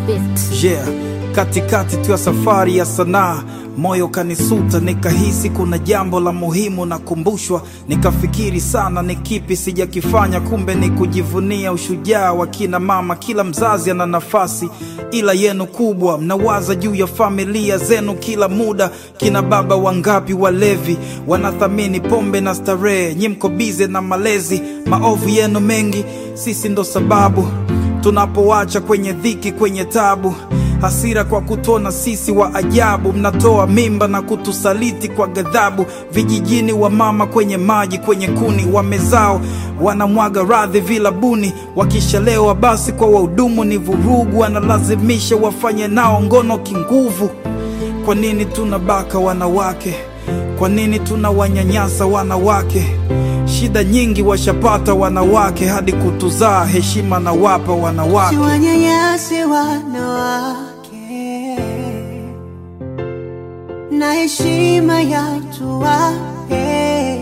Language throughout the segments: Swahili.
bit. Yeah, katikati tu ya safari ya sanaa moyo kanisuta, nikahisi kuna jambo la muhimu nakumbushwa. Nikafikiri sana ni kipi sijakifanya, kumbe ni kujivunia ushujaa wa kina mama. Kila mzazi ana nafasi, ila yenu kubwa. Mnawaza juu ya familia zenu kila muda. Kina baba wangapi walevi wanathamini pombe na starehe, nyi mko bize na malezi. Maovu yenu mengi, sisi ndo sababu tunapoacha kwenye dhiki, kwenye tabu hasira kwa kutona sisi wa ajabu, mnatoa mimba na kutusaliti kwa ghadhabu. Vijijini wa mama kwenye maji, kwenye kuni wamezao, wanamwaga radhi vilabuni. Wakishalewa basi kwa wahudumu ni vurugu, wanalazimisha wafanye nao ngono kinguvu. Kwa nini tunabaka wanawake? Kwa nini tunawanyanyasa wanawake? Shida nyingi washapata wanawake, hadi kutuzaa heshima na wapa wanawake. Siwanyanyase wanawake na heshima ya tuwape,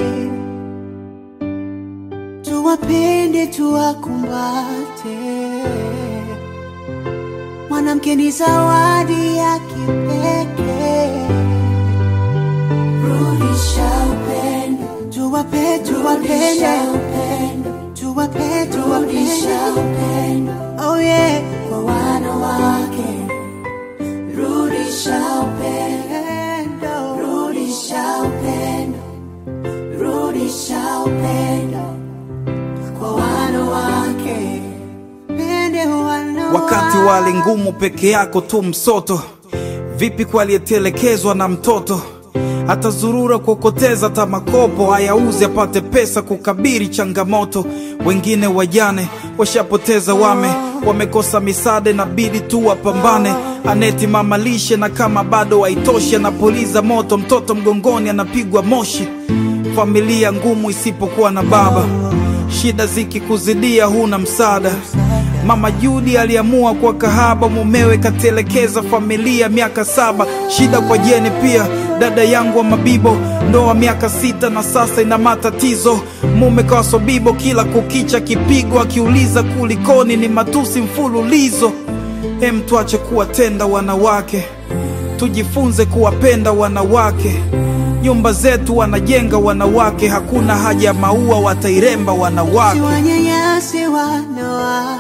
tuwapende, tuwakumbate. Mwanamke ni zawadi ya kipekee. Rudisha upendo, tuwape, tuwapende, tuwape, tuwapende Oh yeah, kwa wanawake rudisha upendo, rudisha upendo, rudisha upendo kwa wanawake, pende wanawake. Wakati wa hali ngumu peke yako tu msoto, vipi kwa aliyetelekezwa na mtoto? Atazurura kuokoteza hata makopo, ayauze apate pesa kukabiri changamoto. Wengine wajane washapoteza wame, wamekosa misaada, inabidi tu wapambane. Aneti mama lishe, na kama bado haitoshi, anapuliza moto, mtoto mgongoni anapigwa moshi. Familia ngumu isipokuwa na baba, shida zikikuzidia huna msaada. Mama Judi aliamua kwa kahaba, mumewe katelekeza familia miaka saba. Shida kwa Jeni pia, dada yangu wa Mabibo, ndoa miaka sita na sasa ina matatizo. Mume kawa bibo, kila kukicha kipigo, akiuliza kulikoni, ni matusi mfululizo. Hem, tuache kuwatenda wanawake, tujifunze kuwapenda wanawake. Nyumba zetu wanajenga wanawake, hakuna haja ya maua, watairemba wanawake. Siwanyanyase wanawake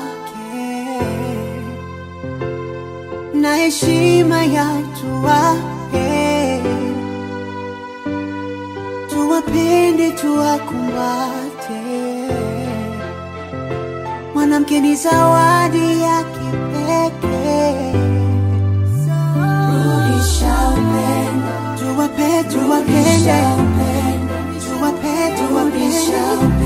na heshima ya tuwape, tuwapende, tuwakumbate. Mwanamke ni zawadi ya kipekee. Rudisha upendo, tuwape, tuwapende, tuwape, tuwapende